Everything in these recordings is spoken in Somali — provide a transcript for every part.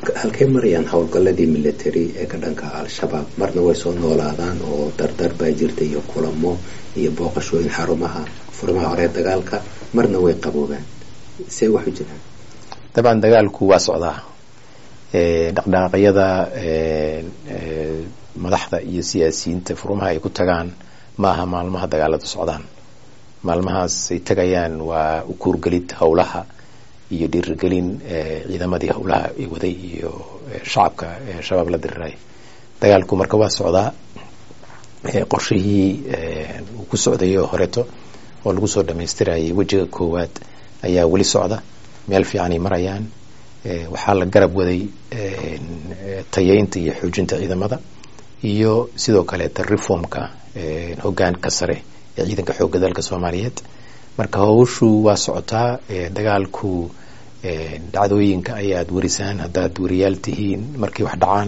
halkay marayaan howlgalladii military ee ka dhanka al-shabaab marna way soo noolaadaan oo dardar baa jirta iyo kulamo iyo booqashooyin xarumaha furimaha hore dagaalka marna way qaboobaan see waxu jiraan dabcan dagaalku waa socdaa dhaqdhaqaaqyada madaxda iyo siyaasiyiinta furumaha ay ku tagaan ma aha maalmaha dagaaladu socdaan maalmahaas ay tagayaan waa u kuurgelid howlaha iyo dhiirigelin ciidamadii howlaha ay waday iyo shacabka shabaab la diriray dagaalku marka waa socdaa qorshihii uu ku socday oo horeeto oo lagu soo dhamaystirayay wejiga koowaad ayaa weli socda meel fiicanay marayaan waxaa la garab waday tayeynta iyo xoojinta ciidamada iyo sidoo kaleeta reformka hogaanka sare ee ciidanka xoogga dalka soomaaliyeed marka howshu waa socotaa dagaalku dhacdooyinka ayaad warisaan haddaad wariyaal tihiin markay wax dhacaan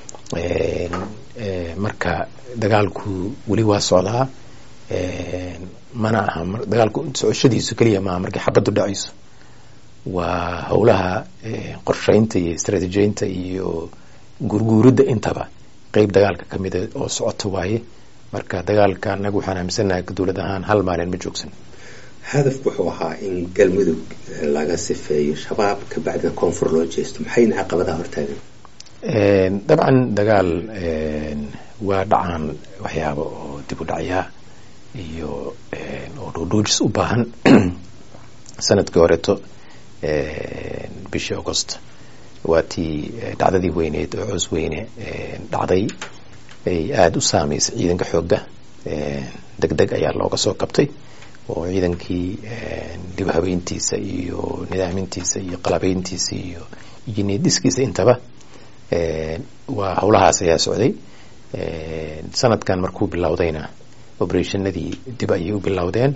marka dagaalku weli waa socdaa mana aha dagaalku socoshadiisu keliya maaha markay xabaddu dhacayso waa howlaha qorsheynta iyo istraatiijiyeynta iyo gurguuridda intaba qeyb dagaalka ka mida oo socota waaye marka dagaalka anaga waxaan aaminsanaha dowlad ahaan hal maalin ma joogsan hadafku wuxuu ahaa in galmudug laga sifeeyo shabaab kabacdina koonfur loo jeesto maxayna caqabadaha hortaagan dabcan dagaal waa dhacaan waxyaaba oo dib u dhacyaa iyo oo dhoodhoojis u baahan sanadkii horeeto bishii augost waa tii dhacdadii weyneed oo coos weyne dhacday ay aada u saameysay ciidanka xoogga deg deg ayaa looga soo kabtay oo ciidankii dib habeyntiisa iyo nidaamintiisa iyo qalabeyntiisa iyo iyo niyadhiskiisa intaba waa howlahaas ayaa socday sanadkan markuu bilowdayna operationadii dib ayay u bilowdeen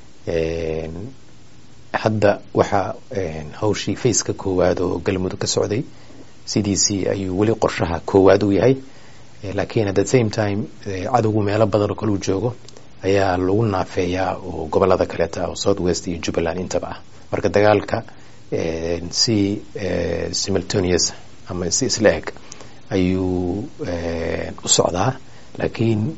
hadda waxaa hawshii faceka koowaad oo galmudug ka socday sidiisii ayuu weli qorshaha koowaad u yahay laakiin at the same time cadowgu meelo badan oo kaleu joogo ayaa lagu naafeeyaa oo gobolada kaleeta oo south west iyo jubbaland intaba ah marka dagaalka si simultaneous ama si isla eg ayuu u socdaa laakiin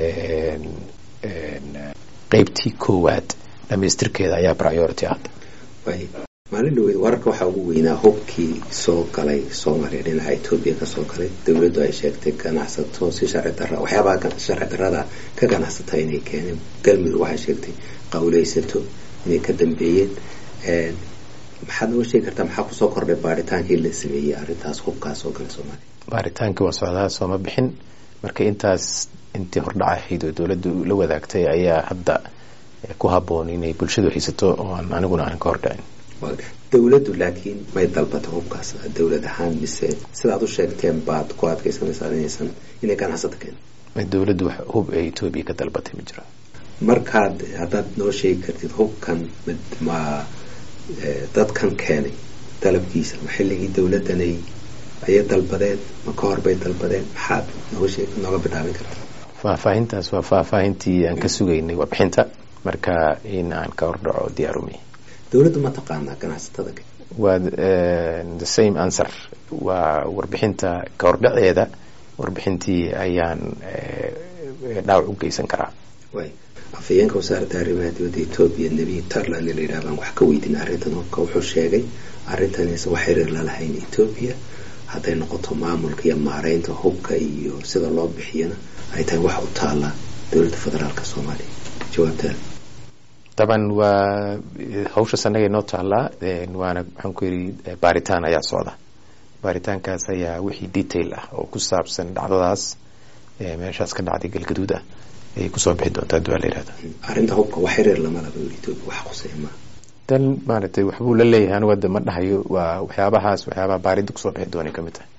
qeybtii koowaad dhamaystirkeeda ayaa priority ah maalin dhaweyd wararka waxaa ugu weynaa hubkii soo galay soomaaliya dhinaca etoobiya kasoo galay dowladdu ay sheegtay ganacsato si sharci dara waxyaabaha sharci darada ka ganacsata inay keeneen galmudug waxay sheegtay qawleysato inay ka dambeeyeen maxaad noo sheegi kartaa maxaa kusoo kordhay baaritaankii la sameeyey arrintaas hubkaas soo galay soomaaliya baaritaankii waa socdaa sooma bixin marka intaas intii hordhac ahayd oo dowladdu la wadaagtay ayaa hadda ku haboon inay bulshadu haysato oo aan aniguna aan ka hordhacin dowladdu laakiin may dalbata hubkaas dowlad ahaan mise sidaad u sheegteen baad ku adkeysanaysaa inaysan inay ganacsato keen dowladdu wax hub ee etoobiya ka dalbatay ma jiro markaad haddaad noo sheegi kartid hubkan ma dadkan keenay dalabkiisa ma xilligii dowladdanay ayay dalbadeen ma ka hor bay dalbadeen maxaad nooga sheeg nooga bilaabin kartaa faahfaahintaas waa faahfaahintii aan ka sugaynay warbixinta marka in aan ka hordhaco diyaarumi dowladdu ma taqaanaa ganacsatada waa the same answer waa warbixinta ka hordhaceeda warbixintii ayaan dhaawac u geysan karaa way afhayeenka wasaaradda arrimaha dibadda etoobiya nebiy tarland la yidhaha baan wax ka weydiin arrintan hubka wuxuu sheegay arrintanisa wax xiriir la lahayn etoobiya hadday noqoto maamulka iyo maareynta hubka iyo sida loo bixiyana ay tahay wax u taala dowladda federaalka soomaaliya jawaabtaada daban waa hawshaas annaga inoo taallaa waana maxaan ku yidhi baaritaan ayaa socda baaritaankaas ayaa wixii detail ah oo ku saabsan dhacdadaas meeshaas ka dhacday galgaduud ah ayay kusoo bixi doontaa hadii waa la yihahda arrinta hubka wax xiriir lama laba etoobiya wax quseeya maa dan maaragtay waxbuu la leeyahay anigu hadda ma dhahayo waa waxyaabahaas waxyaabaha baaridda kusoo bixi doonay ka mid tahay